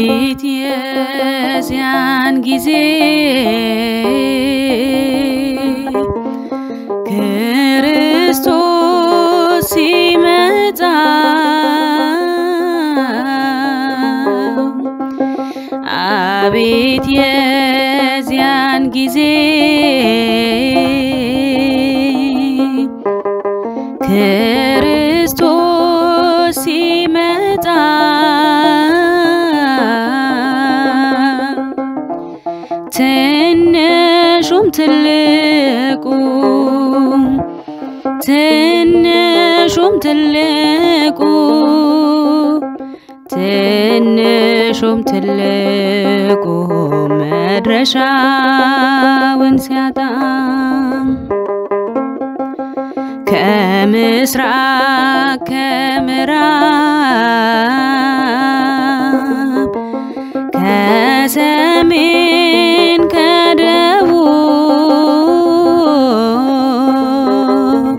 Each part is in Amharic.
አቤት የዚያን ጊዜ ክርስቶስ ሲመጣ አቤት የዚያን ጊዜ ክርስቶስ ሲመጣ ትንሹም ትልቁ ትንሹም ትልቁ ትንሹም ትልቁ መድረሻውን ሲያጣ ከምስራቅ ከምዕራብ ከሰሜን ከደቡብ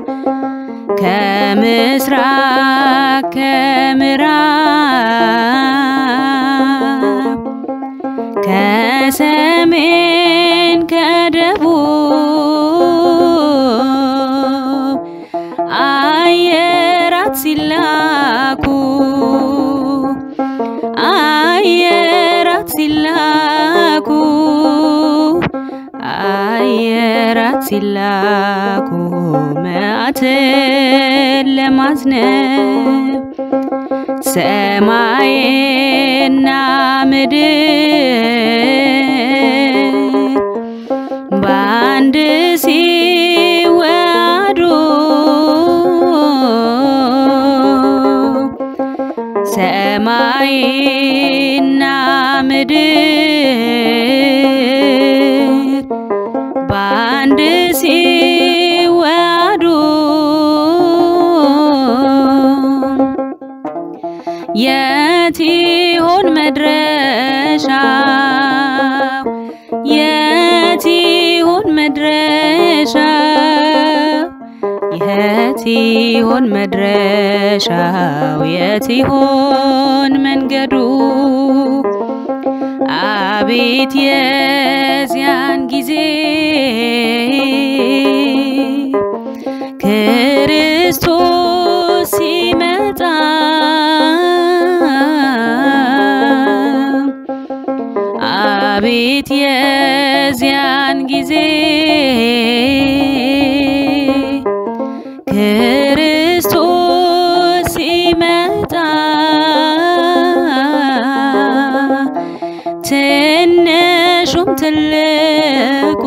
ከምስራቅ ከምዕራብ ከሰሜን ከደቡብ አየራት ሲላኩ አየራት ሲላኩ አየራት ሲላኩ መዓትን ለማዝነብ ሰማይና ምድር በአንድ ሲዋሃዱ ሰማይና ምድር በአንድ ሲዋሃዱ የት ይሆን መድረሻው? የት ይሆን መድረሻው? የት ይሆን መድረሻው? የት ይሆን መንገዱ? አቤት የዚያን ጊዜ ክርስቶስ ሲመጣ አቤት የዚያን ጊዜ ክርስቶስ ሲመጣ ትንሹም ትልቁ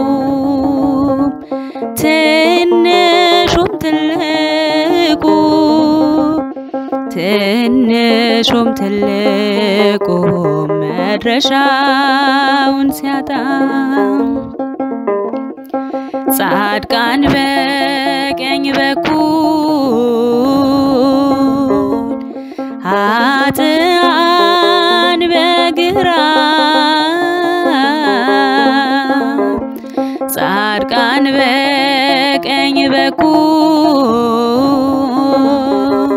ትንሹም ትልቁ ትንሹም ትልቁ መድረሻውን ሲያጣ ጻድቃን በቀኝ በኩል ኃጥአን በግራ ጻድቃን በቀኝ በኩል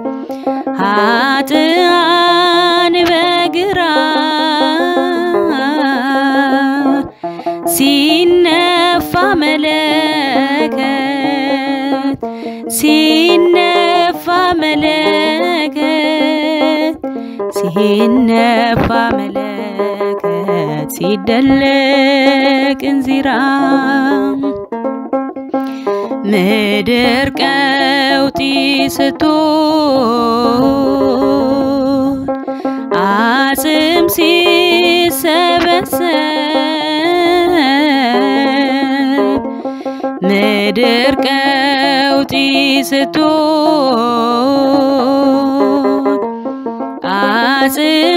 ኃጥአን በግራ ሲነፋ መለከት ሲነፋ መለከት ሲነፋ መለከት ሲደለቅ እንዚራ ምድር ቀውጢ ስትሆን አጽም ሲሰበሰብ ምድር ቀውጢ ስትሆን አጽም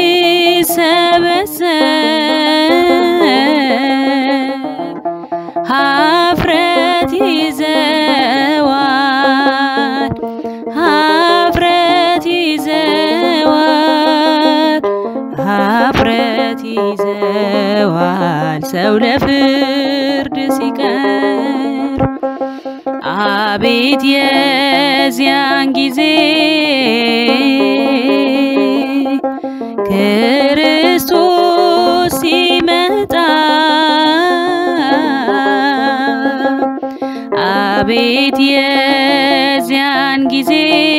ሲሰበሰብ ሀፍረት ይዘዋል ሀፍረት ይዘዋል ሀፍረት ይዘዋል ሰው ለፍርድ ሲቀርብ አቤት የዚያን ጊዜ ክርስቶስ ሲመጣ አቤት የዚያን ጊዜ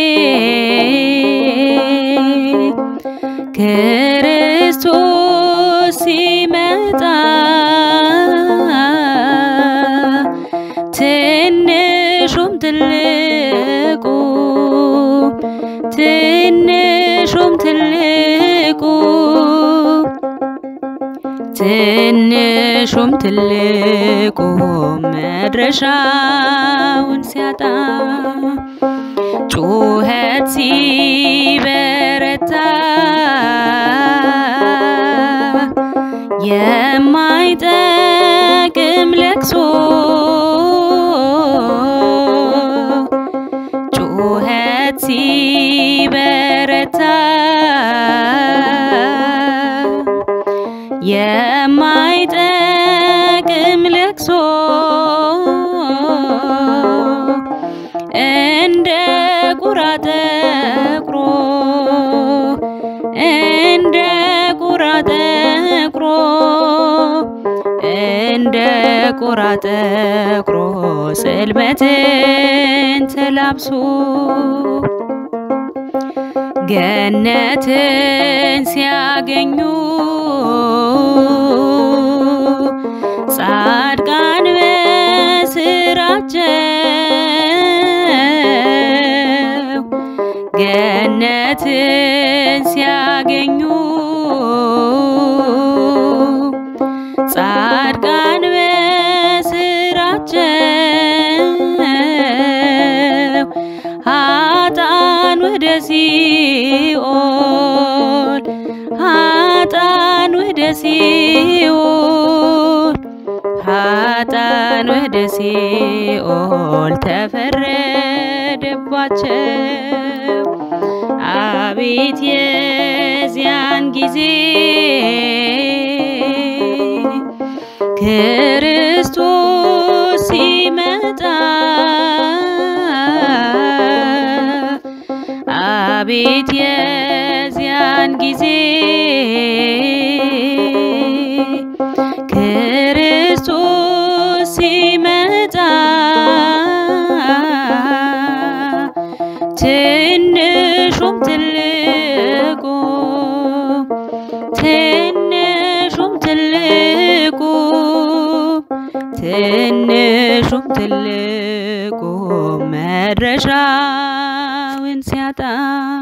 ክርስቶስ ሲመጣ ትንሹም ትልቁ ትንሹም ትልቁ ትንሹም ትልቁ መድረሻውን ሲያጣ ጩኸት ሲበረታ የማይጠቅም ለቅሶ ጩኸት ሲበረታ የማይጠቅም ለቅሶ እንደ ቁራ ጠቁሮ እንደ ቁራ ጠቁሮ እንደ ቁራ ጠቁሮ ጽልመትን ተላብሶ ገነትን ሲያገኙ ጻድቃን በስራቸው ገነትን ሲያገኙ ጻድቃን በስራቸው ሀጣን ወደ ሲኦል ሀጣን ወደ ሲኦል ሀጣን ወደ ሲኦል ተፈረደባቸው። አቤት የዚያን ጊዜ ክርስቶስ ሲመጣ አቤት የዚያን ጊዜ ክርስቶስ ሲመጣ ትንሹም ትልቁ ትንሹም ትልቁ ትንሹም ትልቁ መድረሻውን ሲያጣ